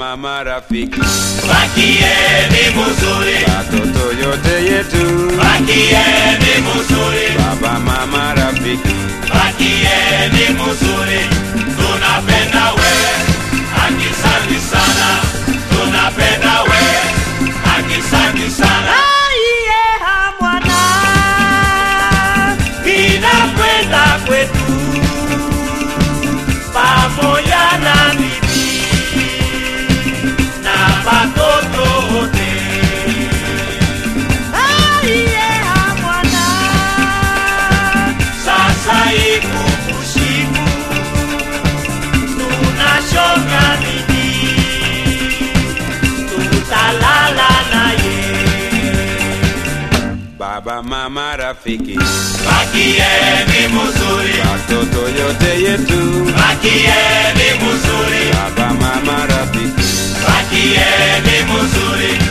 mama, rafiki, Bakieni muzuri, watoto yote yetu, bakieni muzuri, baba, mama, rafiki, bakieni muzuri. Tunapenda we, akisanti sana. Tunapenda we, akisanti sana. Aiye hamwana Ninakwenda kwetu pamoja na bibi na watoto wote. aiye hamwana Sasa iko usiku, tunashonga bibi, tutalala naye. baba, mama, rafiki, Bakieni muzuri, watoto yote yetu, bakieni muzuri, baba, mama, rafiki, bakieni muzuri.